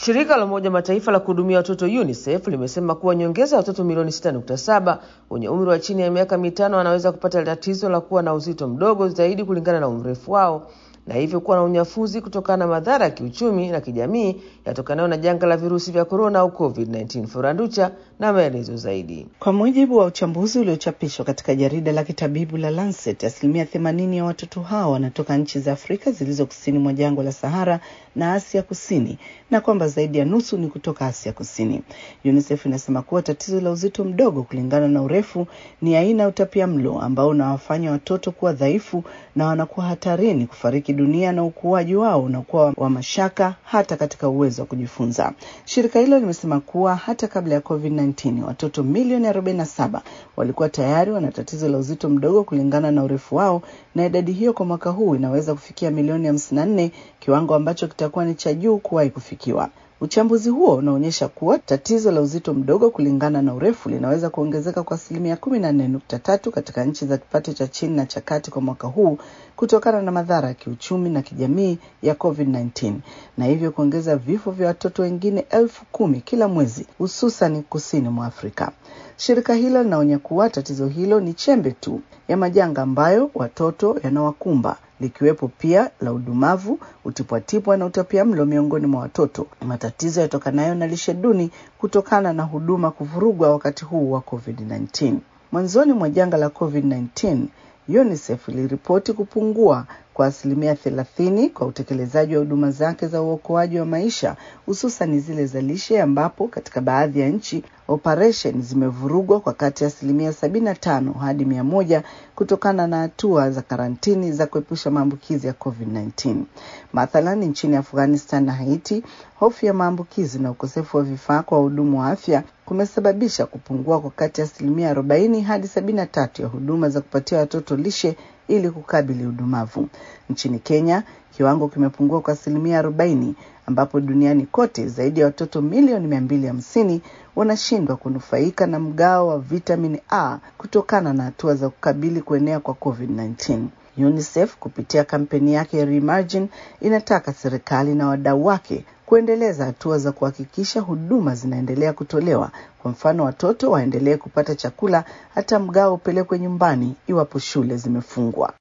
Shirika la Umoja Mataifa la kuhudumia watoto UNICEF limesema kuwa nyongeza ya watoto milioni 6.7 wenye umri wa chini ya miaka mitano wanaweza kupata tatizo la kuwa na uzito mdogo zaidi kulingana na umrefu wao na hivyo kuwa na unyafuzi kutokana na madhara ya kiuchumi na kijamii yatokanayo na janga la virusi vya korona au COVID-19. Furanducha na maelezo zaidi. Kwa mujibu wa uchambuzi uliochapishwa katika jarida la kitabibu la Lancet, asilimia themanini ya watoto hao wanatoka nchi za Afrika zilizo kusini mwa jangwa la Sahara na Asia Kusini, na kwamba zaidi ya nusu ni kutoka Asia Kusini. UNICEF inasema kuwa tatizo la uzito mdogo kulingana na urefu ni aina ya utapia mlo ambao unawafanya watoto kuwa dhaifu na wanakuwa hatarini kufariki dunia na ukuaji wao unakuwa wa mashaka hata katika uwezo wa kujifunza. Shirika hilo limesema kuwa hata kabla ya COVID-19 watoto milioni 47 walikuwa tayari wana tatizo la uzito mdogo kulingana na urefu wao, na idadi hiyo kwa mwaka huu inaweza kufikia milioni 54, kiwango ambacho kitakuwa ni cha juu kuwahi kufikiwa. Uchambuzi huo unaonyesha kuwa tatizo la uzito mdogo kulingana na urefu linaweza kuongezeka kwa asilimia kumi na nne nukta tatu katika nchi za kipato cha chini na cha kati kwa mwaka huu kutokana na madhara ya kiuchumi na kijamii ya COVID-19 na hivyo kuongeza vifo vya watoto wengine elfu kumi kila mwezi hususan kusini mwa Afrika. Shirika hilo linaonya kuwa tatizo hilo ni chembe tu ya majanga ambayo watoto yanawakumba likiwepo pia la udumavu, utipwatipwa na utapiamlo miongoni mwa watoto, matatizo yatokanayo na lishe duni kutokana na huduma kuvurugwa wakati huu wa COVID-19. Mwanzoni mwa janga la COVID-19, UNICEF iliripoti kupungua kwa asilimia thelathini kwa utekelezaji wa huduma zake za uokoaji wa maisha hususan zile za lishe, ambapo katika baadhi ya nchi operesheni zimevurugwa kwa kati ya asilimia sabini na tano hadi mia moja kutokana na hatua za karantini za kuepusha maambukizi ya COVID-19. Mathalan, nchini Afghanistan na Haiti, hofu ya maambukizi na ukosefu wa vifaa kwa wahudumu wa afya kumesababisha kupungua kwa kati ya asilimia arobaini hadi sabini na tatu ya huduma za kupatia watoto lishe ili kukabili udumavu. Nchini Kenya, kiwango kimepungua kwa asilimia arobaini ambapo duniani kote zaidi ya watoto milioni mia mbili hamsini wanashindwa kunufaika na mgao wa vitamini A kutokana na hatua za kukabili kuenea kwa COVID-19. UNICEF kupitia kampeni yake Reimagine inataka serikali na wadau wake kuendeleza hatua za kuhakikisha huduma zinaendelea kutolewa. Kwa mfano, watoto waendelee kupata chakula hata mgao upelekwe nyumbani iwapo shule zimefungwa.